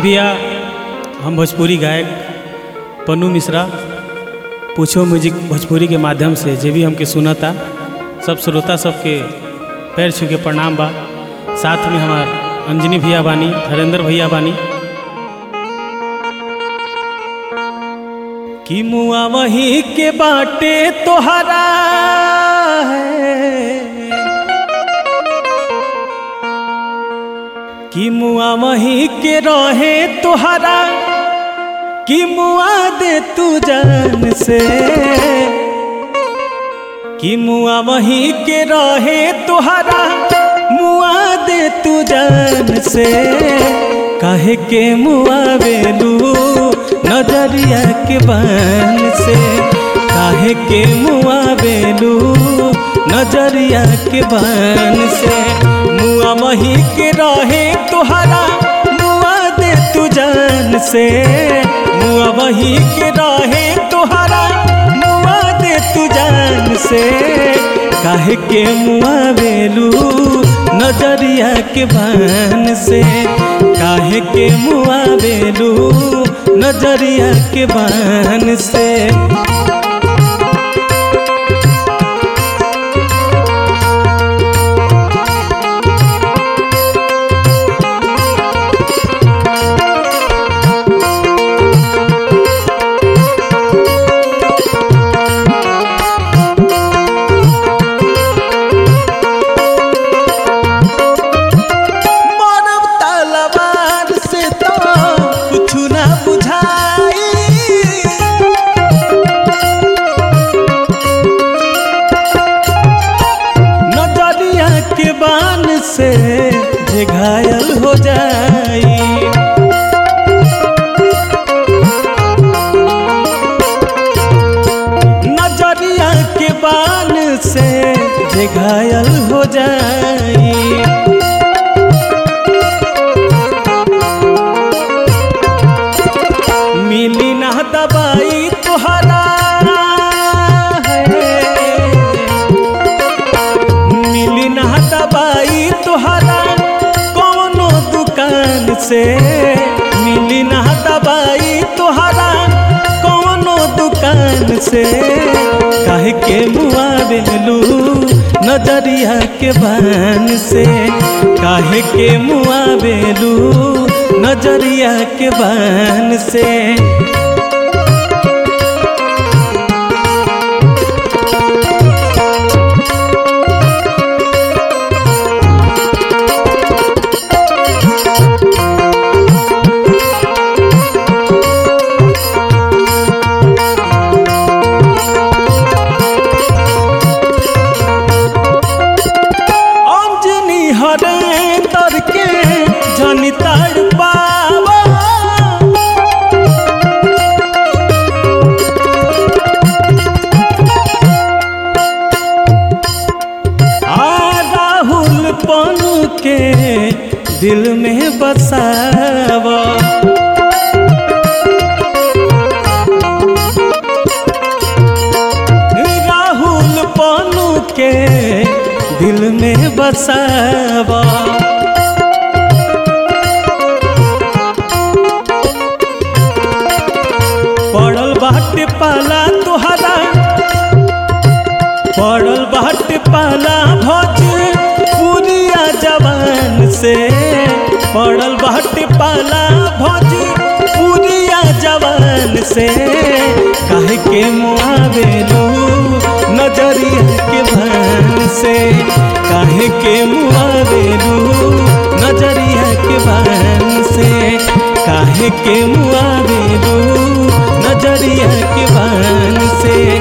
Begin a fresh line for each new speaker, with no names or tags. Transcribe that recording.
भैया हम भोजपुरी गायक पन्नू मिश्रा पूछो म्यूजिक भोजपुरी के माध्यम से जे भी हमके सुनता सब श्रोता सबके पैर छू के प्रणाम बा साथ में हमार अंजनी भैया बानी हरेंद्र भैया बानी कि मुआ वही के बाटे तोहरा है कि मुआ वही के रहे तोहरा कि मुआ दे तू जान से कि मुआ वही के रहे तोहरा मुआ दे तू जान से काहे के मुआ बेलू नजरिया के बान से काहे के मुआ बेलू नजरिया के बान से मुआ वही के रहे तोहरा मुआ दे तू जान से मुआ वही के रहे तोहरा मुआ दे तू जान से काहे के मुआ बेलू नजरिया के बान से काहे के मुआ बेलू नजरिया के बान से मरब तलवार से तो कुछ ना बुझाई नजरिया के बान से जे घायल हो जाई नजरिया के बान से जे घायल हो जाई मिली ना दवाई तुहरा मिली ना दवाई तुहरा कौनो दुकान से मिली ना दवाई तुहरा कौनो दुकान से काहे के मुआ बेलू नजरिया के बान से काहे के मुआ बेलू नजरिया के बान से अंजनी हरे तर के जनी ताड़ पावा आ राहुल पनु के दिल में बसावा राहुल पनु के दिल में बसावा पड़ल बाटे पाला तोहरा पड़ल बाटे पाला भोज पुरिया जवान से पड़ल बाटे पाला भोज पुरिया जवान से काहे के मुआ बेलू नजरिया के भान से काहे के मुआ बेलू नजरिया के भान से काहे के मुआ बेलू नजरिया के बान से